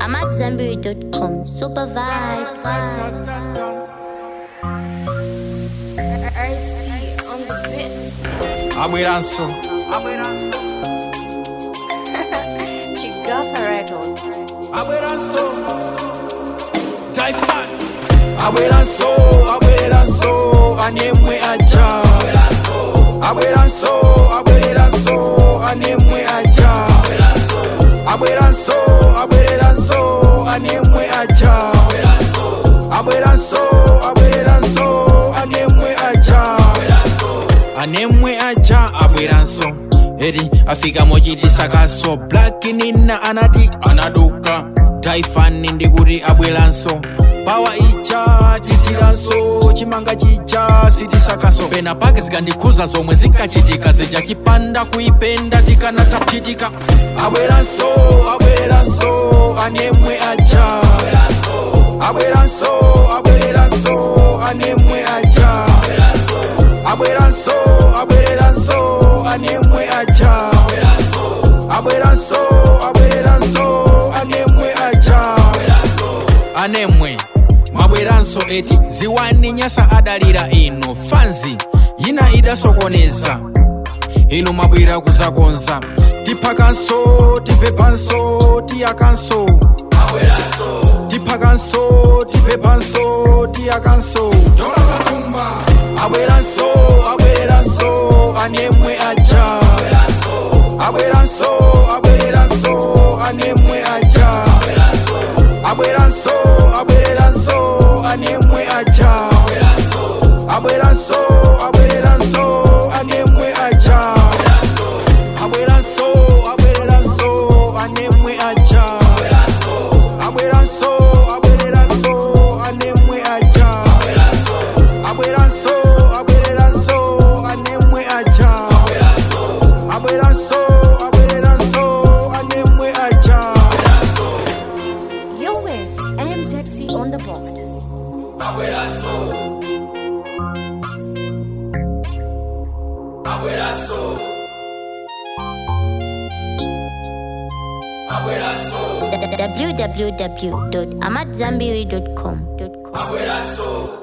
AmadZanbury.com. Super vibes. Ice-T on the bit. abweranso Chigafa Records. abweranso taifan abweranso abweranso anemwe aja abweranso abweranso anemwe aja abweranso abweranso anemwe aja abweranso abweranso anemwe aja anemwe aja abweranso eri afika mochitisakaso black nina anati anaduka taifani ndikuti abweranso pawa ija titiranso chimanga chija sitisakaso pena pake zikandikhuza zomwe zinkachitika zichachipanda kuipenda tikanatachitika abweranso abweranso anemwe aja abweranso abweranso anemwe aja abweranso abweranso anemwe aja abweranso abweranso anemwe aja anemwe mwabweranso eti ziwani nyasa adalira inu fanzi yina idasokoneza inu mwabwera kuzakonza tiphakanso tipepanso tiyakanso tiphakanso tipepanso tiyakanso abweranso abweranso anemwe aja abweranso abweranso anemwe aja abweranso abweranso anemwe aja abweranso abweranso anemwe aja abweranso abweranso anemwe aja abweranso abweranso anemwe aja abweranso abweranso anemwe aja abweranso abweranso anemwe aja You're with MZC on the board. www.amadzanbury.com. abweranso